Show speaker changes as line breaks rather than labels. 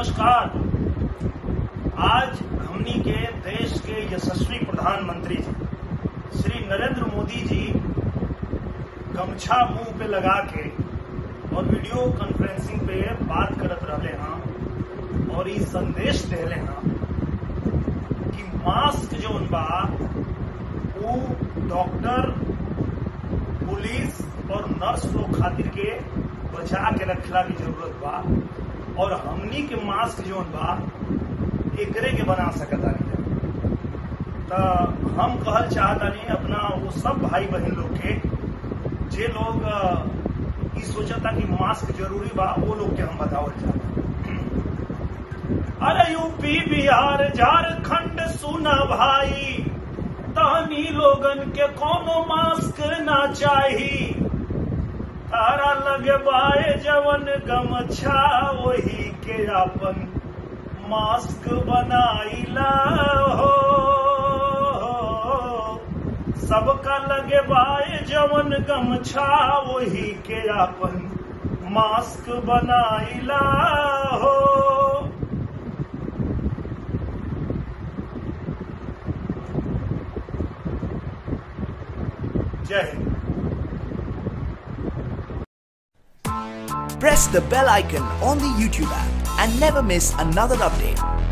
नमस्कार आज हमनी के देश के यशस्वी प्रधानमंत्री जी श्री नरेंद्र मोदी जी गमछा मुंह पे लगा के और वीडियो कॉन्फ्रेंसिंग पे बात करत रहले हैं और ई संदेश देले हैं कि मास्क जो बा वो डॉक्टर पुलिस और नर्स लोग खातिर के बचा के रखला की जरूरत बा और हमनी के मास्क जोन बा एकरे के बना सकता तो हम कहल चाहतानी अपना वो सब भाई बहन लोग के जे लोग अ, ई सोचता कि मास्क जरूरी बा वो लोग के हम बतावल चाहता अरे यूपी बिहार झारखंड सुना भाई तहनी लोगन के कोनो मास्क ना चाही तारा लगे बाए जवन गमछा वही के अपन मास्क बनाइला हो सबका लगे बाए जवन गमछा वही के अपन मास्क बनाइला हो जय Hind
Press the bell icon on the YouTube app and never miss another update.